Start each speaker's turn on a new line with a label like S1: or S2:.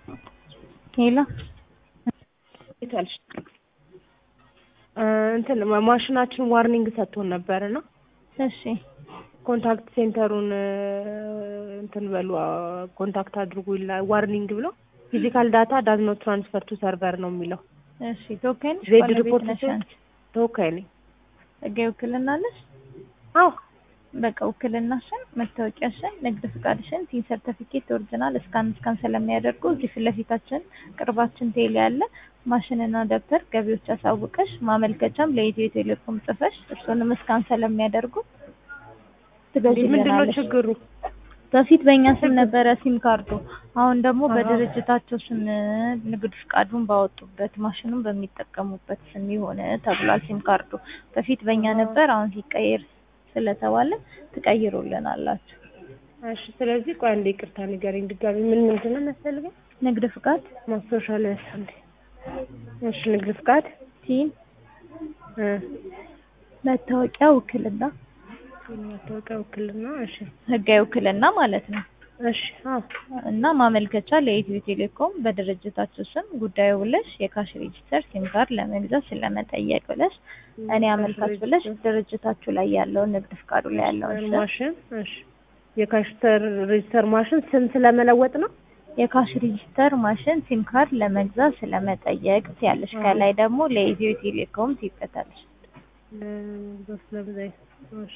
S1: ሄሎ
S2: ይታልሽ እንትን ማሽናችን ዋርኒንግ ሰጥቶን ነበርና
S1: እሺ
S2: ኮንታክት ሴንተሩን እንትን በሉ ኮንታክት አድርጉ ይላል ዋርኒንግ ብሎ ፊዚካል ዳታ ዳዝ ኖት ትራንስፈር ቱ ሰርቨር ነው የሚለው።
S1: እሺ ተወካይ ነሽ?
S2: ዜድ
S1: ባለቤት
S2: ሪፖርት
S1: ነሽ አንቺ?
S2: ተወካይ ነኝ።
S1: ህጋዊ ውክልና አለሽ?
S2: አዎ
S1: በቃ ውክልናሽን፣ መታወቂያሽን፣ ንግድ ፍቃድሽን፣ ቲን ሰርተፊኬት ኦሪጂናል እስካን እስካን ስለሚያደርጉ እዚህ ፊት ለፊታችን ቅርባችን ቴሌ ያለ ማሽንና ደብተር ገቢዎች አሳውቀሽ ማመልከቻም ለኢትዮ ቴሌኮም ጽፈሽ እሱንም እስካን ስለሚያደርጉ
S2: ምንድን ነው
S1: ትገዢልናለሽ።
S2: ችግሩ?
S1: በፊት በእኛ ስም ነበረ ሲም ካርዱ። አሁን ደግሞ
S2: አሃ።
S1: በድርጅታቸው ስም ንግድ ፍቃዱን ባወጡበት ማሽኑን በሚጠቀሙበት ስም የሆነ ተብሏል ሲም ካርዱ። በፊት በእኛ ነበር፣ አሁን ሲቀየር ስለተባለ ትቀይሩልናላችሁ።
S2: እሺ ስለዚህ ቆይ አንዴ ይቅርታ ንገረኝ ድጋሚ ምን ምንድን ነው የሚያስፈልገው?
S1: ንግድ ፍቃድ፣
S2: ማስታወሻ ላይ ያሳንዴ እሺ ንግድ ፍቃድ
S1: ቲን፣
S2: እ
S1: መታወቂያ፣ ውክልና፣
S2: መታወቂያ ውክልና እሺ
S1: ህጋዊ ውክልና ማለት ነው
S2: እሺ አዎ
S1: እና ማመልከቻ ለኢትዮ ቴሌኮም በድርጅታችሁ ስም ጉዳዩ ብለሽ የካሽ ሬጂስተር ሲም ካርድ ለመግዛት ስለመጠየቅ ብለሽ እኔ አመልካች ብለሽ ድርጅታችሁ ላይ ያለውን ንግድ ፍቃዱ ላይ ያለውን ስም
S2: ማሽን እሺ የካሽተር ሬጅስተር ማሽን ስም ስለመለወጥ ነው።
S1: የካሽ ሬጂስተር ማሽን ሲም ካርድ ለመግዛት ስለመጠየቅ ያለሽ ከላይ ደግሞ ለኢትዮ ቴሌኮም ትይበታለሽ።
S2: እ በስለብዛይ እሺ